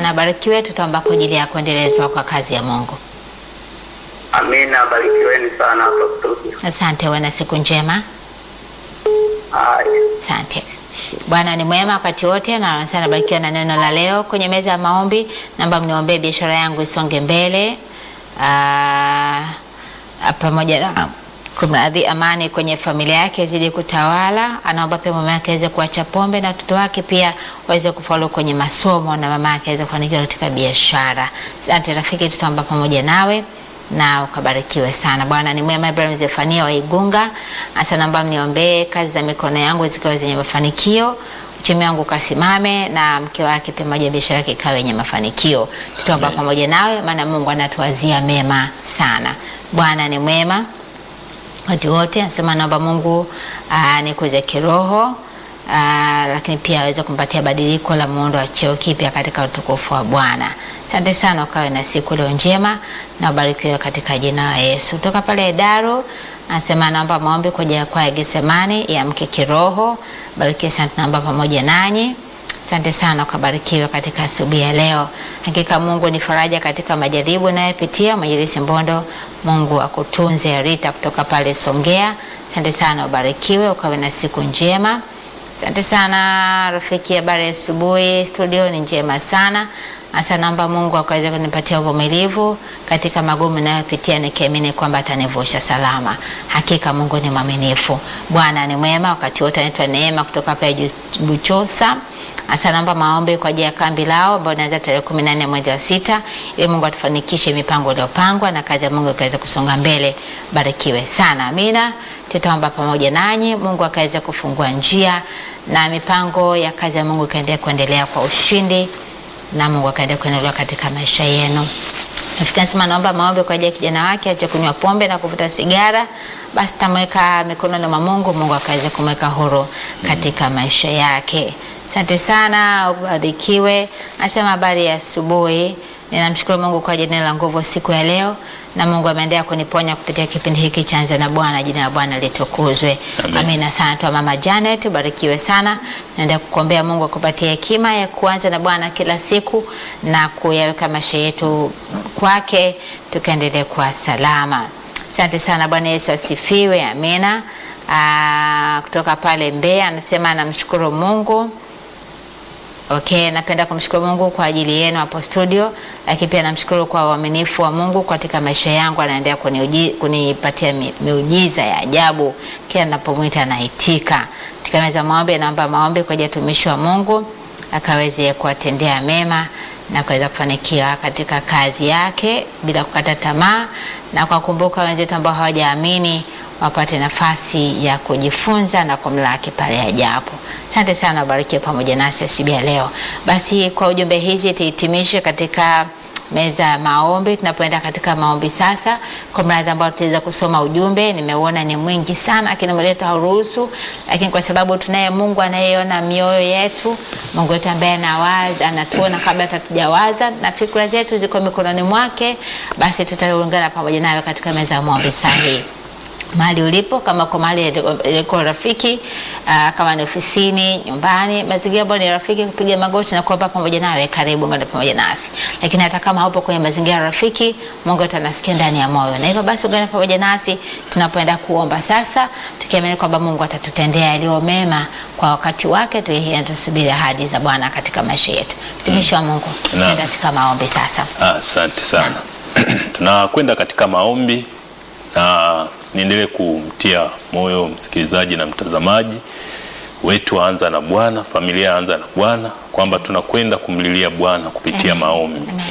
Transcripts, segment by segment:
sana, barikiwe. Tutaomba kwa ajili ya kuendelezwa kwa kazi ya Mungu. Amina, barikiweni sana hapo studio. Asante, uwe na siku njema. Haya. Asante. Bwana ni mwema wakati wote, na sana barikiwa na neno la leo kwenye meza ya maombi. Naomba mniombee biashara yangu isonge mbele, Ah, ah, pamoja na kumradhi, amani kwenye familia yake izidi kutawala. Anaomba pia mama yake aweze kuacha pombe na watoto wake pia waweze kufaulu kwenye masomo na mama yake aweze kufanikiwa katika biashara. Asante rafiki, tutaomba pamoja nawe na ukabarikiwe sana. Bwana ni mwema. Ibrahim Zefania wa Igunga hasa, naomba mniombee kazi za mikono yangu zikiwa zenye mafanikio, uchumi wangu ukasimame, na mke wake pia moja biashara yake ikawe yenye mafanikio. Tutaomba pamoja nawe, maana Mungu anatuwazia mema sana. Bwana ni mwema watu wote, anasema naomba Mungu nikuze kiroho aa, lakini pia aweze kumpatia badiliko la muundo wa cheo kipya katika utukufu wa Bwana. Asante sana, ukawe na siku leo njema na ubarikiwe katika jina la Yesu. Kutoka pale Daro anasema naomba maombi kwa ajili ya kwaya Getsemani ya mke kiroho. Barikiwe sana, tunaomba pamoja nanyi. Asante sana ukabarikiwe katika asubuhi ya leo. Hakika Mungu ni faraja katika majaribu unayopitia. Mwinjilisti Mbondo, Mungu akutunze. Rita kutoka pale Songea, asante sana, ubarikiwe ukawe na siku njema. Asante sana rafiki, habari ya asubuhi. Studio ni njema sana. Asa naomba Mungu akaweze kunipatia uvumilivu katika magumu ninayopitia, nikiamini kwamba atanivusha salama. Hakika Mungu ni mwaminifu, Bwana ni mwema wakati wote. Anaitwa Neema kutoka pale Buchosa. Asa naomba maombi kwa ajili ya kambi lao ambao inaanza tarehe kumi na nne mwezi wa sita, ili Mungu atufanikishe mipango iliyopangwa na kazi ya Mungu ikaweze kusonga mbele. Barikiwe sana, amina. Tutaomba pamoja nanyi, Mungu akaweze kufungua njia na mipango ya kazi ya Mungu ikaendelea kuendelea kwa ushindi na Mungu akaendelea kuendelea katika maisha yenu. Rafiki anasema naomba maombi kwa ajili ya kijana wake aache kunywa pombe na kuvuta sigara, basi tamweka mikononi mwa Mungu, Mungu akaweze kumweka huru katika maisha yake. Asante sana, ubarikiwe. Anasema habari ya asubuhi. Ninamshukuru Mungu kwa ajili la nguvu siku ya leo, na Mungu ameendelea kuniponya kupitia kipindi hiki cha Anza na Bwana. Jina la Bwana litukuzwe. Amen. Amina sana tu mama Janet, ubarikiwe sana. Naenda kukuombea Mungu akupatie hekima ya kuanza na Bwana kila siku na kuyaweka maisha yetu kwake, tukaendelee kuwa salama. Asante sana. Bwana Yesu asifiwe. Amina. Aa, kutoka pale Mbeya anasema anamshukuru Mungu Okay, napenda kumshukuru Mungu kwa ajili yenu hapo studio, lakini pia namshukuru kwa uaminifu wa Mungu katika maisha yangu. Anaendelea kuniuji- kunipatia mi- miujiza ya ajabu, kila ninapomwita naitika. Katika meza ya maombi, naomba maombi kwa ajili ya utumishi wa Mungu akaweze kuwatendea mema na kuweza kufanikiwa katika kazi yake bila kukata tamaa, na kwa kumbuka wenzetu ambao hawajaamini wapate nafasi ya kujifunza na kumlaki pale ajapo. Asante sana, ubarikiwe pamoja nasi asubuhi ya leo. Basi kwa ujumbe hizi tuhitimishe katika meza ya maombi. Tunapoenda katika maombi sasa, kwa mradhi ambao tutaweza kusoma ujumbe, nimeuona ni mwingi sana, lakini mleta hauruhusu, lakini kwa sababu tunaye Mungu anayeona mioyo yetu, Mungu wetu ambaye anawaza, anatuona kabla hatujawaza na fikra zetu ziko mikononi mwake, basi tutaungana pamoja nawe katika meza ya maombi sahihi mahali ulipo, kama kwa mahali yako rafiki, aa, kama ni ofisini, nyumbani, mazingira ambayo ni rafiki, kupiga magoti na kuomba pamoja nawe, karibu ngana pamoja nasi. Lakini hata kama haupo kwenye mazingira rafiki, Mungu atanasikia ndani ya moyo, na hivyo basi ungana pamoja nasi tunapoenda kuomba sasa, tukiamini kwamba Mungu atatutendea yaliyo mema kwa wakati wake. Tusubiri ahadi za Bwana katika maisha yetu. Mtumishi wa Mungu, tunaenda katika maombi sasa. Asante sana. Tunakwenda katika maombi na niendelee kumtia moyo msikilizaji na mtazamaji wetu wa Anza na Bwana, familia ya Anza na Bwana, kwamba tunakwenda kumlilia Bwana kupitia Amen. maombi. Amen.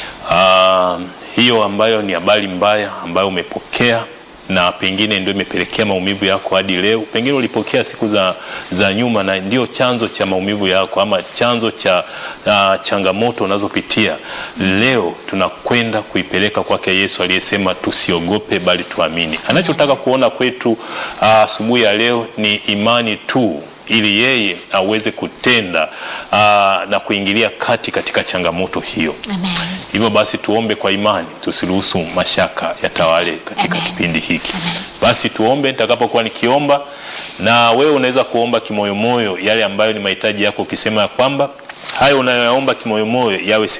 Ah, hiyo ambayo ni habari mbaya ambayo umepokea na pengine ndio imepelekea maumivu yako hadi leo. Pengine ulipokea siku za, za nyuma na ndio chanzo cha maumivu yako ama chanzo cha uh, changamoto unazopitia leo. Tunakwenda kuipeleka kwake Yesu aliyesema tusiogope, bali tuamini. Anachotaka kuona kwetu ah, asubuhi ya leo ni imani tu ili yeye aweze kutenda aa, na kuingilia kati katika changamoto hiyo. Amen. Hivyo basi tuombe kwa imani, tusiruhusu mashaka yatawale katika Amen. kipindi hiki. Amen. Basi tuombe nitakapokuwa nikiomba, na wewe unaweza kuomba kimoyomoyo yale ambayo ni mahitaji yako, ukisema ya kwamba hayo unayoyaomba kimoyomoyo yawe